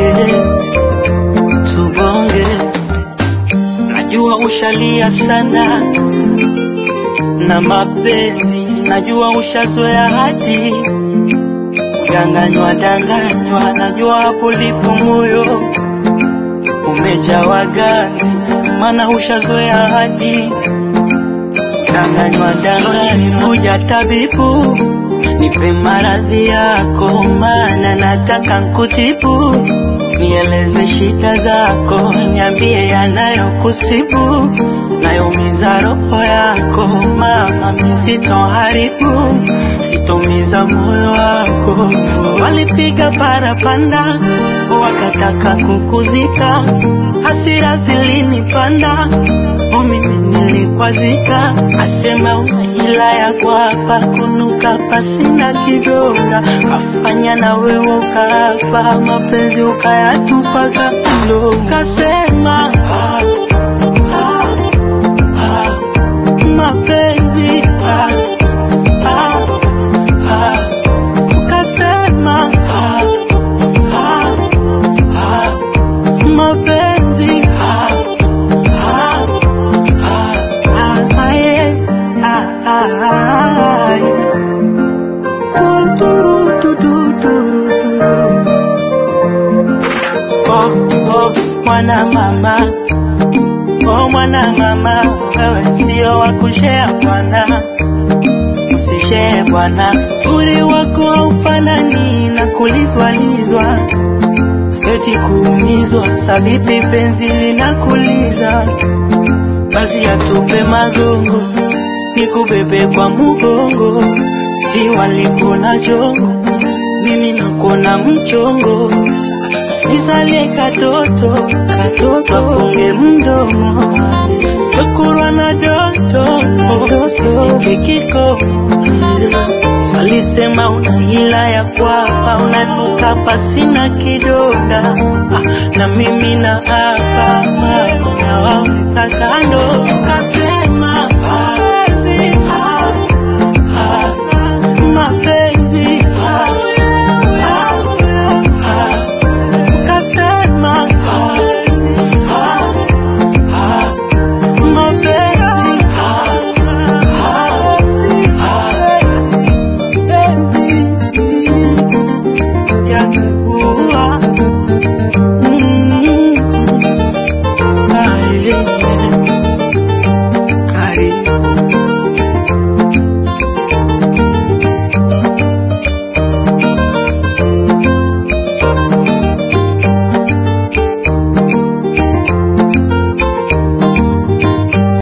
tubonge, tubonge. Najua ushalia sana na mapenzi, najua ushazoea hadi danganywa danganywa, najua hapo lipo moyo umejawa ganzi, maana ushazoea hadi danganywa danganywa. Kuja tabibu, nipe maradhi yako, maana nataka nkutibu. Nieleze shida zako, niambie yanayokusibu, nayoumiza roho yako. Mama, mi sitoharibu, sitomiza moyo wako. Walipiga parapanda, wakataka kukuzika, hasira zilinipanda, o mimi nilikwazika. Asema una hila ya kwapa, kunuka pasina kidonda, kafanya na wewe ukaapa, mapenzi ukayatupa kando. Kasema ah, ah, ah, mapenzi ah, ah, ah. Kasema ah, ah, ah, mapenzi ah, ah, ah, ah, yeah, ah, ah, ah, yeah. Du, du, du, du, du, du. Oh, oh, mwana mama oh, mwana mama wewe sio wa kushea bwana usishee bwana uzuri wako haufanani na kulizwalizwa eti kuumizwa sabibi penzi linakuliza basi atupe magongo nikubebe kwa mugongo si walikona jongo mimi nakona mchongo nisalie katoto katoto afunge mdomo chokurwa na doto ikikiko salisema una hila ya kwapa unanuka pasina kidonda ah, na mimi na hapa mama nawaweka kando kasema mapenzi ah, ah, mapenzi ah, ah, ah, kasema ah, ah, ah, mapenzi ah, ah, ah, penzi yangekuwa